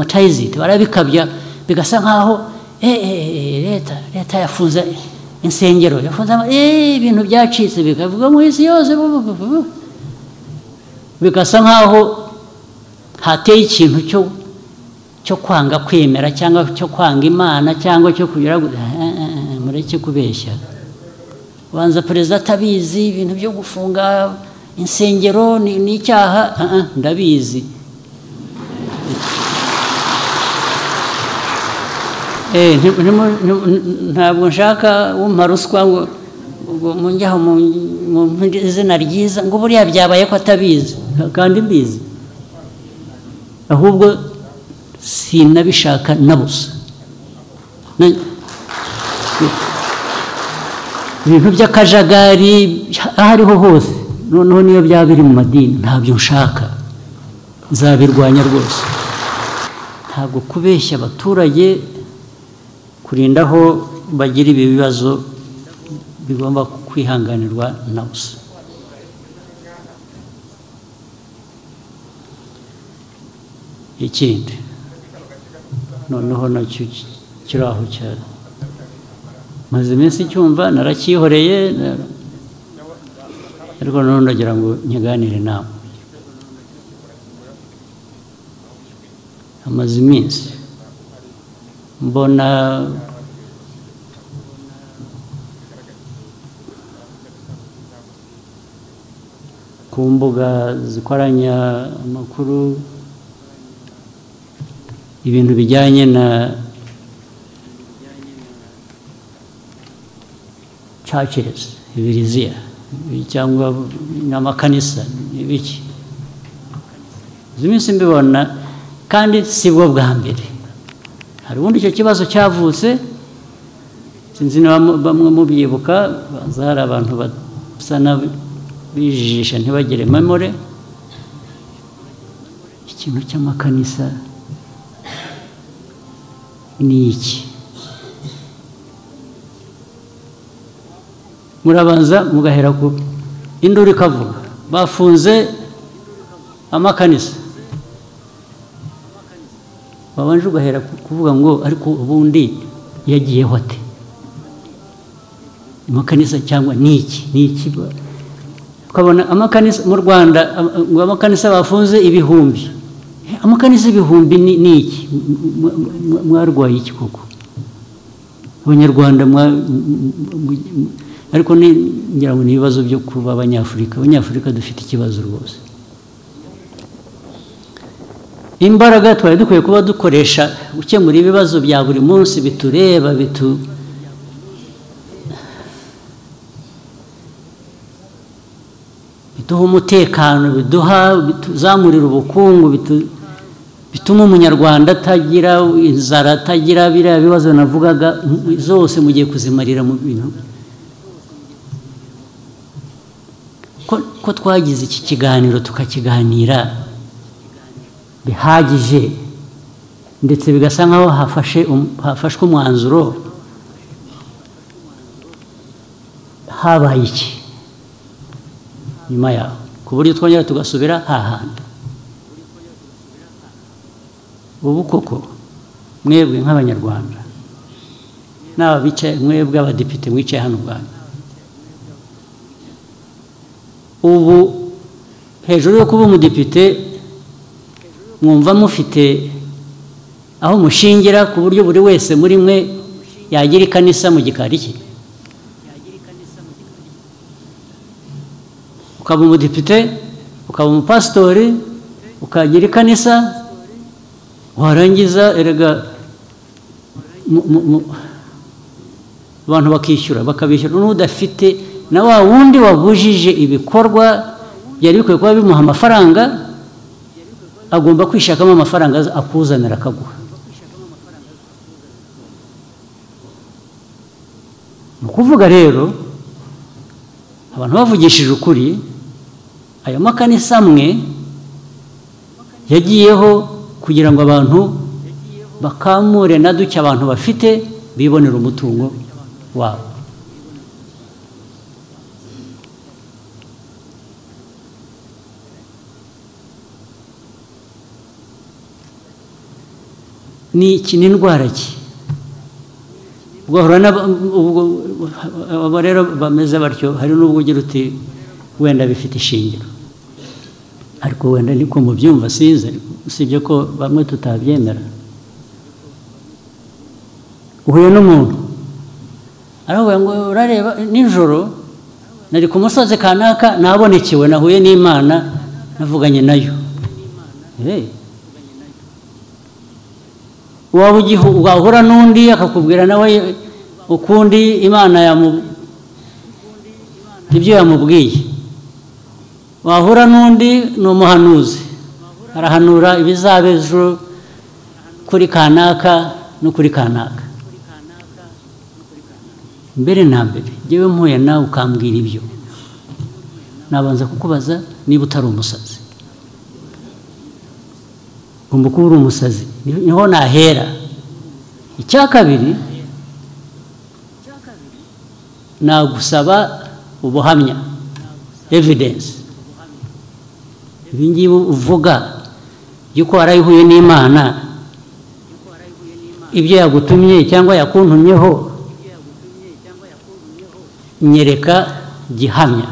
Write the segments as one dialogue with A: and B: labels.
A: amacayiziti barabikabya bigasa nkaho eh, eh, eh, leta leta yafunze insengero yafunze ama- eh, ibintu byacitse bikavuga mu isi yose bu- bu- bu- bu- bu. bigasa nkaho hateye ikintu cyo cyo kwanga kwemera cyangwa cyo kwanga imana cyangwa cyo kugira ngo- eh, eh, eh, mureke kubeshya banza perezida atabizi ibintu byo gufunga insengero ni ni icyaha Ah, ah, ndabizi Eh, nti- ntimu- nti- ntabwo nshaka wumpa ruswa ngo ngo munjyaho mu mu izina ryiza ngo buriya byabaye ko atabizi kandi mbizi ahubwo sinabishaka na busa Na- ibintu by'akajagari aho ariho hose noneho niyo byaba biri mu madini ntabyo nshaka nzabirwanya rwose ntabwo kubeshya abaturage kurinda aho bagira ibi bibazo bigomba kwihanganirwa na busa ikindi noneho nacyo kiri aho cyane maze iminsi cyumva narakihoreye na- ariko noneho ndagira ngo nkiganire nawe amaze iminsi mbona ku mbuga zikoranya amakuru ibintu bijyanye na churches ibiriziya cyangwa n'amakanisa n'ibiki izi minsi mbibona kandi si bwo bwa mbere hari ubundi icyo kibazo cyavutse sinzi niba mu- bamwe mubyibuka baza hari abantu basa n'abijijisha ntibagire memore ikintu cy'amakanisa ni iki murabanza mugahera ku induru ikavuga bafunze amakanisa wabanje ugahera ku- kuvuga ngo ariko ubundi yagiyeho ate amakanisa cyangwa ni iki ni iki ba- ukabona amakanisa mu rwanda am- ngo amakanisa bafunze ibihumbi Eh, amakanisa ibihumbi ni ni iki M- m- m- mwarwaye iki koko abanyarwanda mwa- m- m- m- ariko ni ngira ngo ni ibibazo byo kuba abanyafurika abanyafurika dufite ikibazo rwose imbaraga twari dukwiye kuba dukoresha gukemura ibibazo bya buri munsi bitureba bitu biduha umutekano biduha bituzamurira ubukungu bitu- bituma umunyarwanda atagira inzara atagira biriya bibazo navugaga mm, zose mugiye kuzimarira mu bintu ko ko twagize iki kiganiro tukakiganira bihagije ndetse bigasa nkaho hafashe um- hafashwe umwanzuro habaye iki nyuma yaho ku buryo twongera tugasubira hahandi ubu koko mwebwe nk'abanyarwanda n'aba bicaye mwebwe abadepite mwicaye hano rwanda ubu hejuru yo kuba umudepite mwumva mufite aho mushingira ku buryo buri wese muri mwe yagira ikanisa mu gikari cye ukaba umudepite ukaba umupasitori ukagira ikanisa warangiza erega mu- mu- mu- abantu bakishyura bakabishyura n'udafite na wa wundi wabujije ibikorwa byari bikwiye kuba bimuha amafaranga agomba kwishakamo amafaranga aza- akuzanira akaguha ni ukuvuga rero abantu bavugishije ukuri ayo makanisa amwe yagiyeho kugira ngo abantu bakamure na duke abantu bafite bibonera umutungo wabo ni iki ni indwara ki ugahura n'aba- ubwo abo rero bameze batyo hari n'ubwo ugira uti wenda bifite ishingiro ariko wenda niko mubyumva size usibye ko bamwe tutabyemera uhuye n'umuntu aravuga ngo urareba nijoro nari ku musozi kanaka nabonekewe nahuye n'imana navuganye nayo Eh. waba ugihu wahura n'undi akakubwira nawe ukundi imana yamu ibyo yamubwiye wahura n'undi ni umuhanuzi arahanura ibizaba ejo kuri kanaka no kuri kanaka mbere na mbere ngewe mpuye nawe ukambwira ibyo nabanza kukubaza niba utari umusazi ugomba kuba uri umusazi Ni- niho nahera icya kabiri nagusaba ubuhamya evidence ibi ngibi uvuga by'uko warayihuye n'imana ibyo yagutumye cyangwa yakuntumyeho nyereka gihamya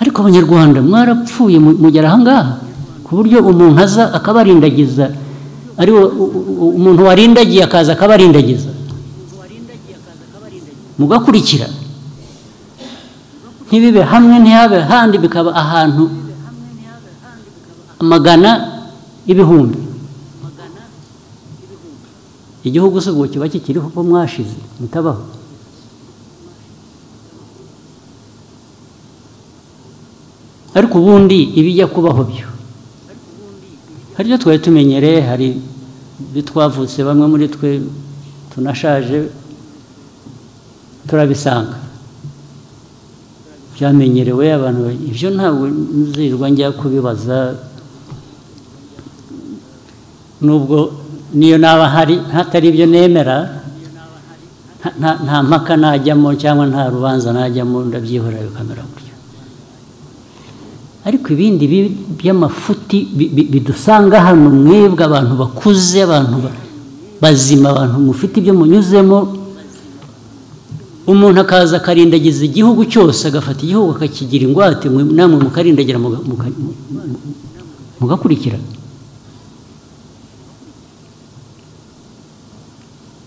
A: ariko abanyarwanda mwarapfuye mu- mugera ahangaha ku buryo umuntu aza akabarindagiza ari wo- u- u- umuntu warindagiye akaza akabarindagiza mugakurikira ntibibe hamwe ntihabe handi bikaba ahantu amagana y'ibihumbi igihugu se ubwo kiba kikiriho ko mwashize mutabaho ariko ubundi ibijya kubaho byo hari ibyo twari tumenyereye hari ibyo twavutse bamwe muri twe tunashaje turabisanga byamenyerewe abantu ba- ibyo ntabwo nzirwa njya kubibaza nubwo niyo naba hari hatari ibyo nemera nta- nta- nta mpaka najyamo cyangwa nta rubanza najyamo ndabyihorera bikamera gutyo ariko ibindi bi- by'amafuti bi- bi- bidusanga hano mwebwe abantu bakuze abantu ba- bazima abantu mufite ibyo munyuzemo umuntu akaza akarindagiza igihugu cyose agafata igihugu akakigira ingwate mwe- namwe mukarindagira muga- muka- mu- mu- mugakurikira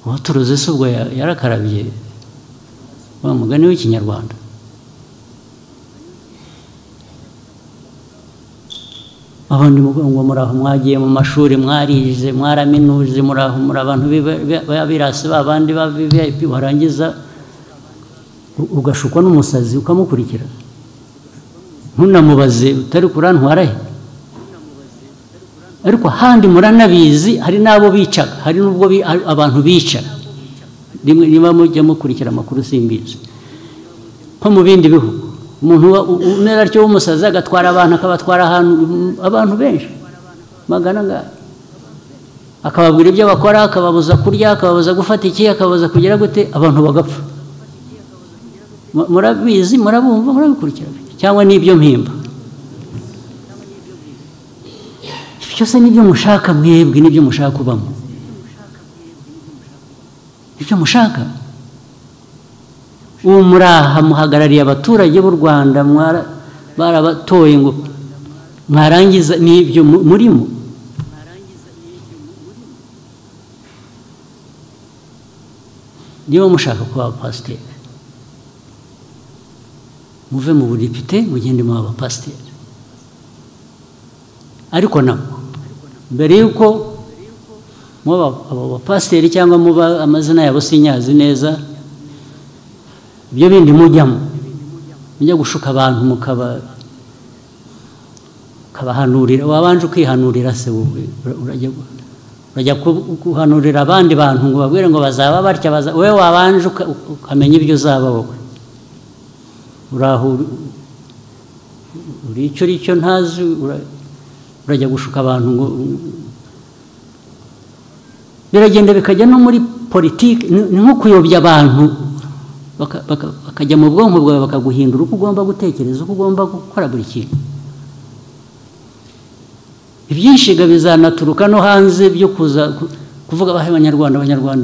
A: uwaturuze se ubwo ya- yarakarabye wa mugani w'ikinyarwanda abandi muvuga ngo muraho mwagiye mu mashuri mwarize mwaraminuje muraho muri abantu b'iba- b'iba- b'abirasi babandi ba viviyayipi warangiza u- ugashukwa n'umusazi ukamukurikira ntunamubaze utari kurantwara he ariko ahandi muranabizi hari n'abo bicaga hari n'ubwo bi- a- abantu bica rimwe niba mujya mukurikira amakuru simbizi nko mu bindi bihugu umuntu uba- u- umera atyo w'umusazi agatwara abantu akabatwara ahantu mm, abantu benshi magana ngaya akababwira ibyo bakora akababuza kurya akababuza gufata iki akababuza kugira gute abantu bagapfa Mu- murabizi murabumva murabikurikira cyangwa n'ibyo mpimba byose n'ibyo mushaka mwebwe n'ibyo mushaka kubamo ibyo mushaka ubu muraha muhagarariye abaturage b'u rwanda mwara- barabatoye ngo mwarangiza n'ibyo mu- murimo niba mushaka kuba abapasiteri muve mu budepite mugende mu abapasiteri ariko nabwo mbere y'uko muba abo bapasiteri cyangwa muba amazina yabo sinyazi neza ibyo bindi mujyamo mujya gushuka abantu mukaba mukabahanurira wabanje ukihanurira se wowe ura- urajya gu- urajya ku- guhanurira abandi bantu ngo babwire ngo bazaba batya baza wowe wabanje uka- ukamenya ibyo uzaba wowe uraho uri- uri icyo uri cyo ntazi ura- urajya gushuka abantu ngo biragenda bikajya no muri politiki ni ni nko kuyobya abantu baka- baka- bakajya mu bwonko bwawe bakaguhindura uko ugomba gutekereza uko ugomba gukora buri kintu ibyinshi bizanaturuka no hanze byo kuza kuvuga abahe abanyarwanda abanyarwanda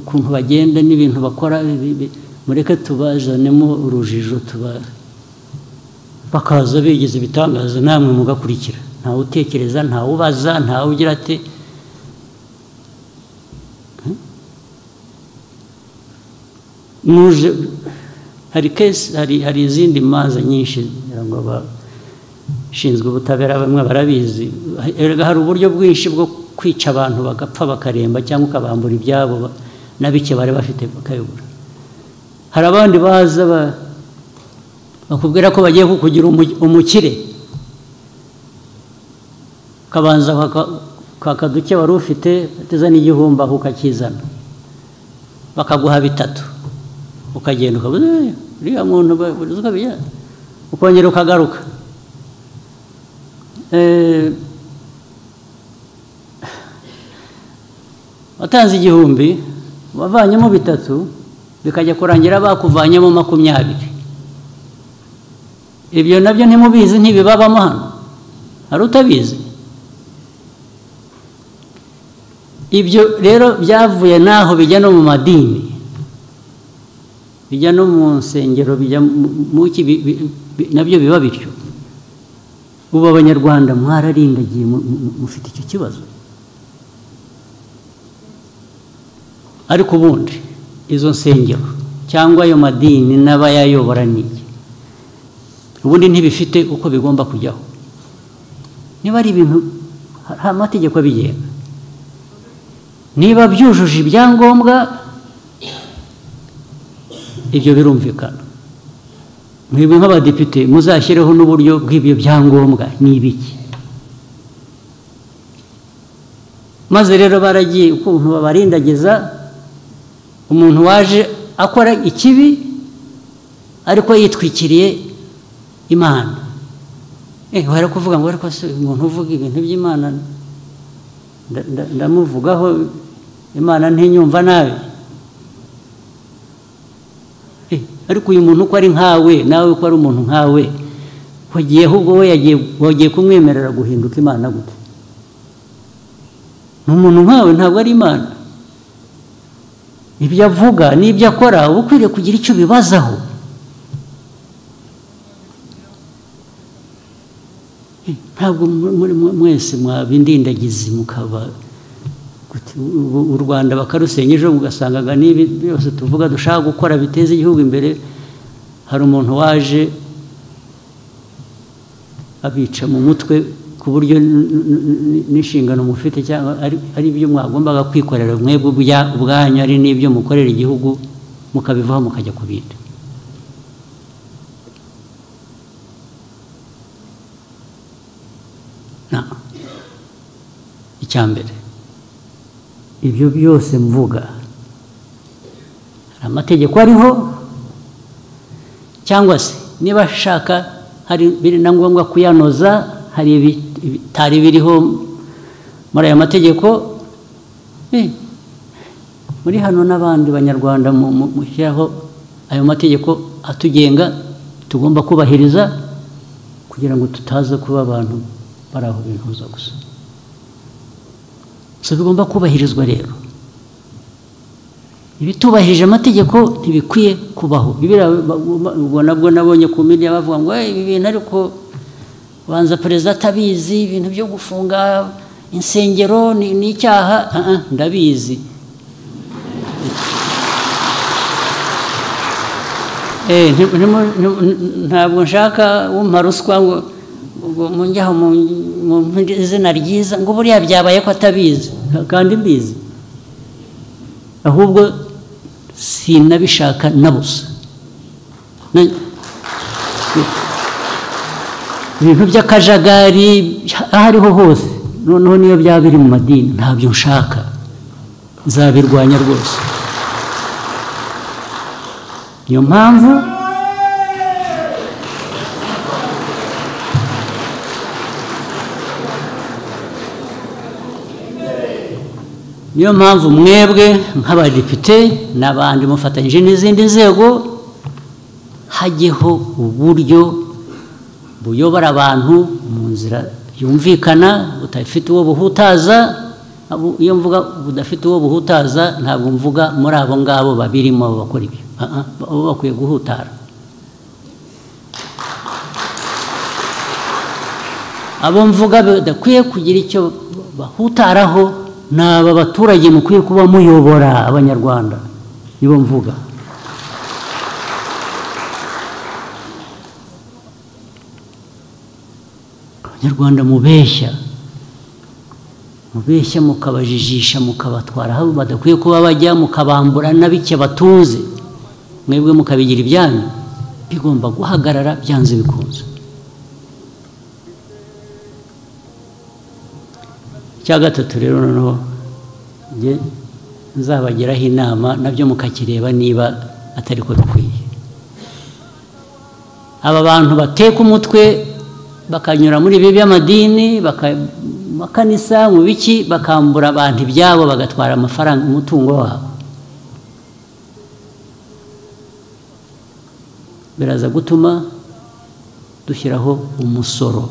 A: ukuntu bagenda n'ibintu bakora mureke tubazanemo urujijo tuba bakaza bigize ibitangaza namwe mugakurikira ntawe utekereza ntawe ubaza ntawe ugira ati muje hari kesi hari hari izindi manza nyinshi ngira ngo abashinzwe ubutabera bamwe barabizi erega hari uburyo bwinshi bwo kwica abantu bagapfa bakaremba cyangwa ukabambura ibyabo na bike bari bafite bakayobora hari abandi baza bakubwira ko bagiye kukugira umukire ukabanza kwaka duke wari ufite ateza n'igihumbi aho ukakizana bakaguha bitatu ukagenda ukabuze uriya muntu ukongera ukagaruka watanze igihumbi wavanyemo bitatu bikajya kurangira bakuvanyemo makumyabiri ibyo nabyo ntimubizi ntibibabamo hano hari utabizi ibyo rero byavuye n'aho bijya no mu madini bijya no mu nsengero bijya muki nabyo biba bityo ubu abanyarwanda mwararindagiye mufite icyo kibazo ariko ubundi izo nsengero cyangwa ayo madini n'abayayobora n'iki ubundi ntibifite uko bigomba kujyaho niba ari ibintu hari amategeko abigenga niba byujuje ibyangombwa ibyo birumvikana mwebwe nk'abadepite muzashyireho n'uburyo bw'ibyo byangombwa ni ibiki maze rero baragiye ukuntu babarindagiza umuntu waje akora ikibi ariko yitwikiriye imana bari kuvuga ngo ariko umuntu uvuga ibintu by'imana ndamuvugaho imana ntinyumva nabi ariko uyu muntu uko ari nkawe nawe uko ari umuntu nkawe wagiyeho ubwo we wagiye kumwemerera guhinduka imana gute ni umuntu nkawe ntabwo ari imana ibyo avuga n'ibyo akora uba ukwiriye kugira icyo ubibazaho ntabwo mwese mwabindindagizi mukaba u rwanda bakarusenya ejo mugasangaga n'ibi byose tuvuga dushaka gukora biteza igihugu imbere hari umuntu waje abica mu mutwe ku buryo n'inshingano mufite cyangwa ari ibyo mwagombaga kwikorera mwebwe ubwanyu ari n'ibyo mukorera igihugu mukabivaho mukajya ku bindi icyambere ibyo byose mvuga hari amategeko ariho cyangwa se niba ashaka hari biri na ngombwa kuyanoza hari ibitari biriho muri aya mategeko muri hano n'abandi banyarwanda mushyiraho ayo mategeko atugenga tugomba kubahiriza kugira ngo tutaza kuba abantu bari aho bihuza gusa so bigomba kubahirizwa rero ibitubahirije amategeko ntibikwiye kubaho ubwo nabwo nabonye ku midiya bavuga ngo ibi bintu ariko banza perezida atabizi ibintu byo gufunga insengero ni icyaha ndabizi ntabwo nshaka wumva ruswa ngo munjyaho mu izina ryiza ngo buriya byabaye ko atabizi kandi mbizi ahubwo sinabishaka na busa ibintu by'akajagari aho ariho hose noneho niyo byaba biri mu madini ntabyo nshaka nzabirwanya rwose niyo mpamvu niyo mpamvu mwebwe nk'abadepite n'abandi mufatanyije n'izindi nzego hajyeho uburyo buyobora abantu mu nzira yumvikana udafite uwo buhutaza iyo mvuga udafite uwo buhutaza ntabwo mvuga muri abo ngabo babirimo bakora ibyo bo bakwiye guhutara abo mvuga badakwiye kugira icyo bahutaraho ni aba baturage mukwiye kuba muyobora abanyarwanda nibo mvuga abanyarwanda mubeshya mubeshya mukabajijisha mukabatwara aho badakwiye kuba bajya mukabambura na bike batuze mwebwe mukabigira ibyanyu bigomba guhagarara byanze bikunze icya gatatu rero noneho nzabagiraho inama nabyo mukakireba niba atari ko bikwiye aba bantu bateka umutwe bakanyura muri ibi by'amadini amakanisa mu biki bakambura abantu ibyabo bagatwara amafaranga umutungo wabo biraza gutuma dushyiraho umusoro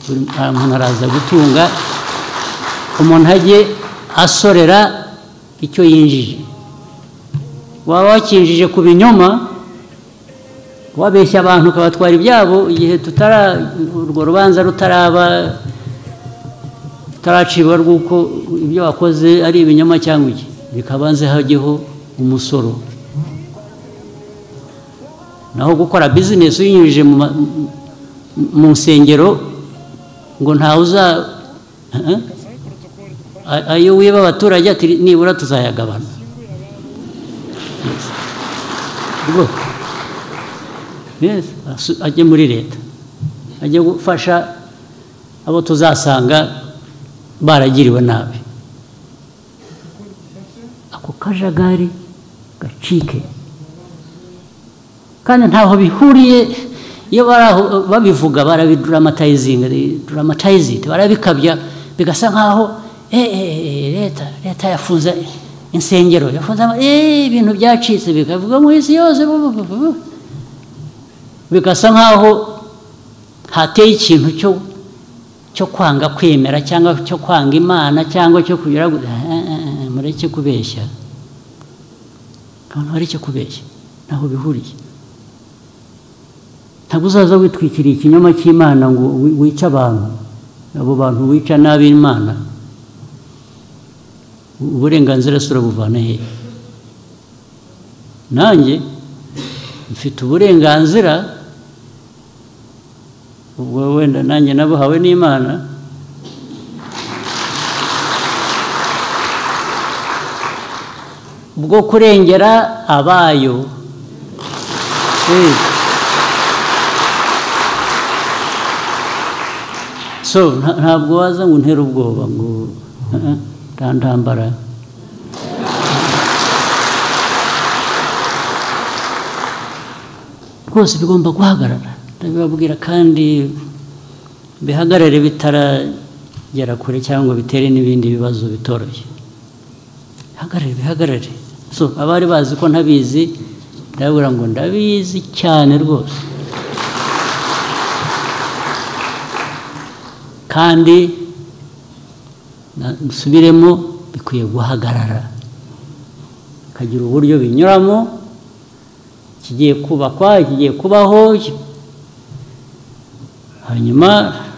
A: umuntu araza gutunga umuntu ajye asorera icyo yinjije waba wakinjije ku binyoma wabeshya abantu ukabatwara ibyabo igihe tutara urwo rubanza rutaraba rutaraciba rw'uko ibyo wakoze ari ibinyoma cyangwa iki bikabanze hajyeho umusoro naho gukora bizinesi uyinyujije mu nsengero ngo ntawe uza ayo wiba abaturage nibura tuzayagabana ajye muri leta ajye gufasha abo tuzasanga baragiriwe nabi ako kajagari gacike kandi ntaho bihuriye iyo babivuga barabidramatizinga dramatized barabikabya bigasa nkaho leta leta yafunze insengero yafunze ibintu byacitse bikavuga mu isi yose bigasa nkaho hateye ikintu cyo kwanga kwemera cyangwa cyo kwanga imana cyangwa cyo kugira mureke kubeshya abantu bareke kubeshya ntaho bihuriye ntabwo uzaza witwikiriye ikinyoma cy'imana ngo wice abantu abo bantu wica n'ab'imana uburenganzira si urabuvana hehe nanjye mfite uburenganzira ubwo wenda nanjye nabuhawe n'imana bwo kurengera abayo so ntabwo waza ngo ntere ubwoba ngo ntandambara rwose bigomba guhagarara ndabibabwira kandi bihagarare bitaragera kure cyangwa bitere n'ibindi bibazo bitoroshye bihagarare bihagarare so abari bazi ko ntabizi ndababwira ngo ndabizi cyane rwose kandi nsubiremo bikwiye guhagarara bikagira uburyo binyuramo kigiye kubakwa kigiye kubaho hanyuma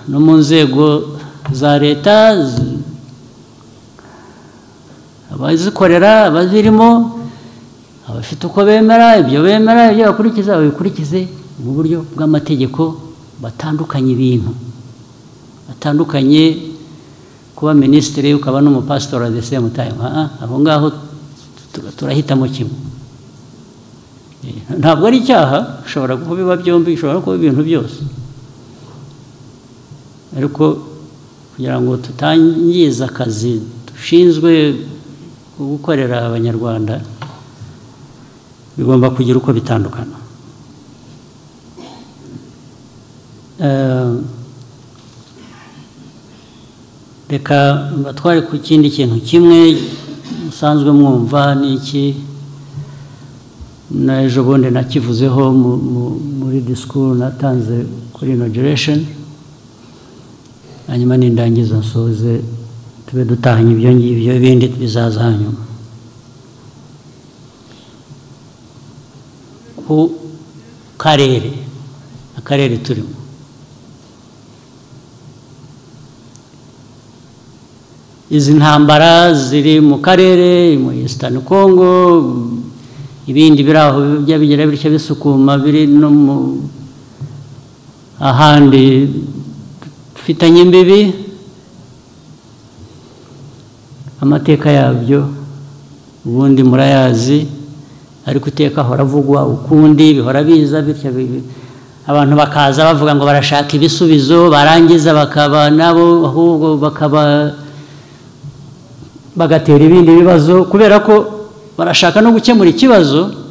A: no mu nzego za leta abazikorera abazirimo abafite uko bemera ibyo bemera ibyo bakurikiza babikurikize mu buryo bw'amategeko batandukanye ibintu batandukanye kuba minisitiri ukaba n'umupasitori de semu tayimu aho ngaho turahitamo kimwe ntabwo ari icyaha ushobora kubiba byombi ushobora kuba ibintu byose ariko kugira ngo tutangiza akazi dushinzwe gukorera abanyarwanda bigomba kugira uko bitandukana reka batware ku kindi kintu kimwe musanzwe mwumva ni iki na ejo bundi nakivuzeho muri disikuru natanze kuri ino hanyuma nindangiza nsoze tube dutahanye ibyo ngibyo ibindi bizaza hanyuma ku karere akarere turimo izi ntambara ziri mu karere mu Eastern Congo ibindi biri aho bijya bigira bityo bisukuma biri no mu ahandi dufitanye imbibi amateka yabyo ubundi murayazi ariko iteka ahora avugwa ukundi bihora biza bityo abantu bakaza bavuga ngo barashaka ibisubizo barangiza bakaba nabo ahubwo bakaba bagatera ibindi bibazo kubera ko barashaka no gukemura ikibazo